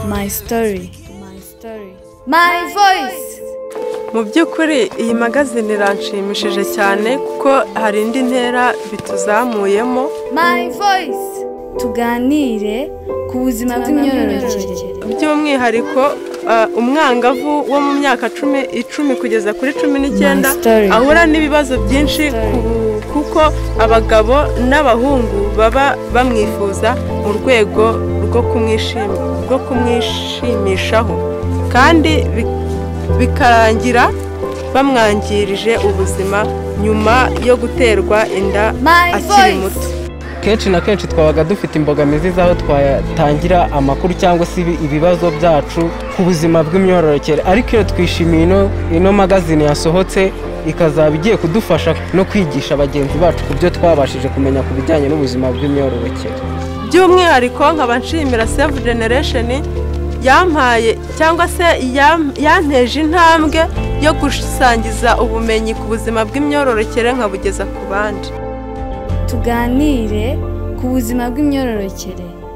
My story. My story. My voice. mu by'ukuri iyi magazine iranshimishije cyane kuko hari indi ntera bituzamuyemo My voice. Tuganire ku buzima bw'imyororokere. by'umwihariko ah, umwangavu wo mu myaka cumi icumi kugeza kuri cumi n'icyenda My story. ahura n'ibibazo byinshi ku- kuko abagabo n'abahungu baba bamwifuza mu rwego rwo kumwishim- rwo kumwishimishaho kandi bi- bikarangira bamwangirije ubuzima nyuma yo guterwa inda My akiri voice. muto kenshi na kenshi twabaga dufite imbogamizi z'aho twatangira amakuru cyangwa se ibi- ibibazo byacu ku buzima bw'imyororokere ariko iyo twishimiye ino ino magazine yasohotse ikazaba igiye kudufasha no kwigisha bagenzi bacu ku byo twabashije kumenya ku bijyanye n'ubuzima bw'imyororokere by'umwihariko nkaba nshimira save generation yampaye cyangwa se yam- yanteje intambwe yo gusangiza ubumenyi ku buzima bw'imyororokere nkabugeza ku bandi Tuganire ku buzima bw'imyororokere.